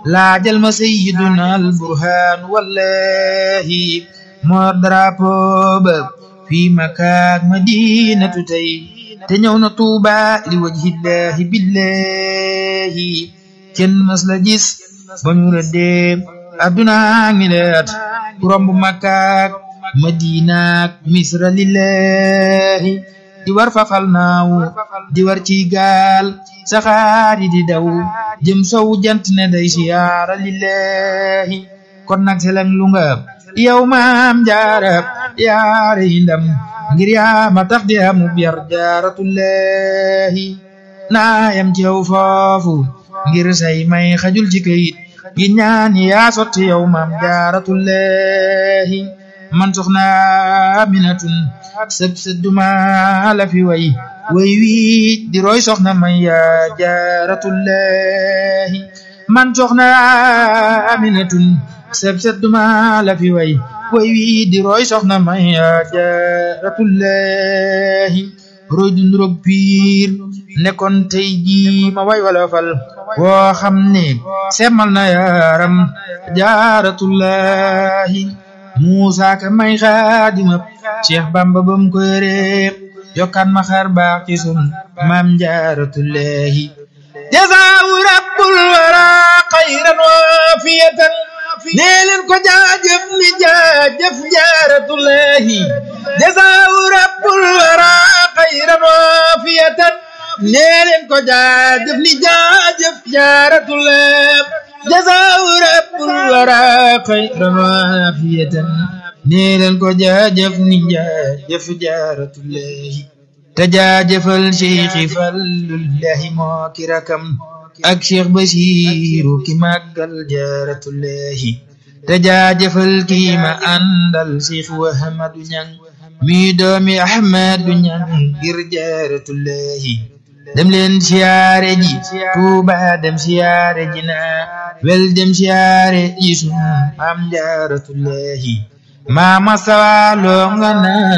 laajal ma sayyiduna al burhaan wallahi moo drapeau ba fii makaak madinatu tey te ñëw na tuuba li wajhillahi billahi kenn mas la gis ba ñu rëddee adduna mileet ku romb makkaak madinaak misra lillahi di war fafal naaw di war ci gaal saxaar yi di daw jëm sow jant ne day siyaara lillahi kon nag seleng lu nga yow maam jaarab yaare yi ndam ngir yaa ma tax di amu biyar jaaratullahi naayam ci yow foofu ngir say may xajul ci kayit gi ñaan yaa sotti yow maam jaaratullahi man soxna aminatun sëb sëdduma la fi way way wii di roy soxna may yaa jaaratullahi man soxna aminatun sëb sëdduma la fi way way wii di roy soxna may yaa jaaratullahi roy du nduroog piir nekkoon tey jii ma way wala fal woo xam ne semmal na yaaram jaaratullahi Muusa ka may xaadima Cheikh Bamba bam ko yore yokkaan ma xar baax ci sun maam jaaratullahi jazaahu rabbul wara xayran waafiyatan nee leen ko jaajëf ni jaajëf jaaratullahi jazaahu rabbul wara xayran waafiyatan nee leen ko jaajëf ni jaajëf jaaratullahi jazaahu rabbul wara xayran waafiyatan nee leen ko jaajëf ni jaajëf jaaratullahi te jaajëfal cheikhi fallullahi moo ki rakam ak cheikh basiru ki màggal jaaratullahi te jaajëfal kii ma àndal cheikh wahamadu ñang mi doomi ahmadu ñang ngir jaaratullahi dem leen siyaare ji tuuba dem siyaare ji na wel dem siyaare ji sun maam jaaratullahi maama sawaloo nga na